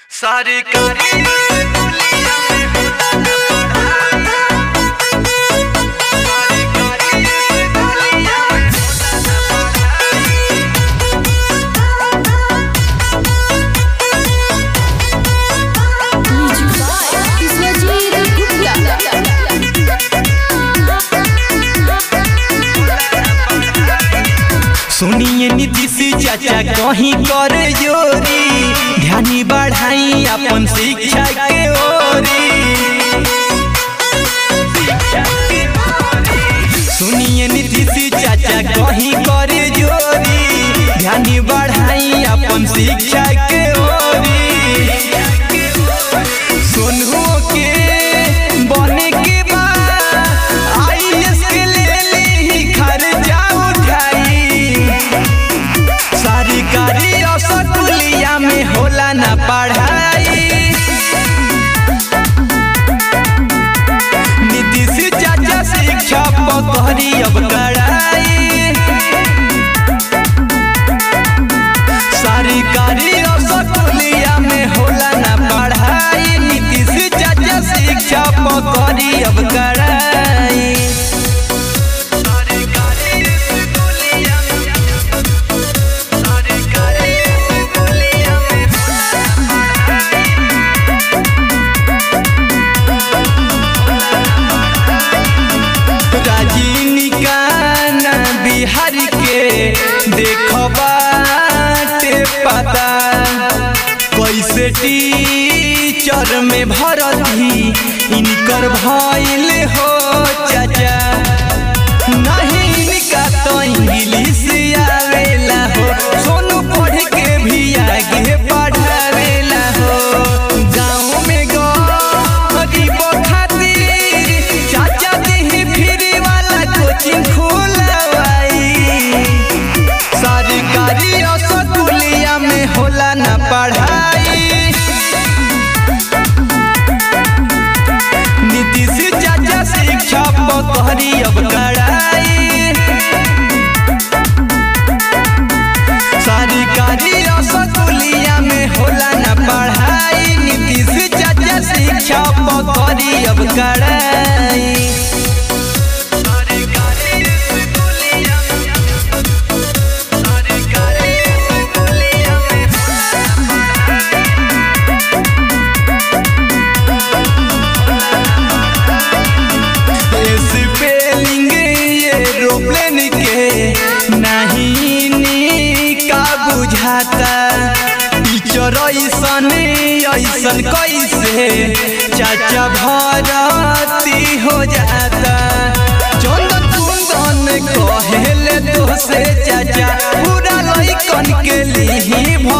सरकारी स्कूलिया में होला ना पढ़ाई सरकारी स्कूलिया में होला ना पढ़ाई सुनिए नीतीश चाचा कहीं कर जोरी ध्यानी बढ़ाई अपन शिक्षा के ओरी सुनिए नीतीश चाचा कहीं कर जोरी ध्यानी बढ़ाई अपन शिक्षा के ओरी सोनू के बने के बाद आईएएस के ले ली खर्चा उठाई सरकारी स्कूलिया में होला ना पढ़ाई नीतीश चाचा शिक्षा पकड़ी अब कड़ाई सरकारी स्कूलिया में होला ना पढ़ाई नीतीश चाचा शिक्षा पकड़ी अब कड़ाई सरकारी स्कूलिया सरकारी स्कूलिया में होला ना राजनिकाना बिहार के देखबाटे पता कैसे टीचर में भरती इनकर भइल हो चाचा नहीं इनका तो इंग्लिश आवेला हो सोनू पढ़ के भी आगे पढ़ावेला हो गाँव में गरीब खातिर चाचा दी फ्री वाला कोचिंग खोलवाई सरकारी स्कूलिया में होला ना पढ़ाई नीतीश चाचा शिक्षा पकड़ी अब कड़ाई सरकारी स्कूलिया में होला ना पढ़ाई नीतीश चाचा शिक्षा पकड़ी अब कड़ाई सरकारी स्कूलिया सरकारी स्कूलिया में होला ना स्पेलिंग एरोप्लेन के नहीं निका बुझाता टीचर ऐसन ऐसन कैसे चाचा भरती हो जाता चंदन कुंदन कहेले तो से चाचा पूरा लइकन के लिए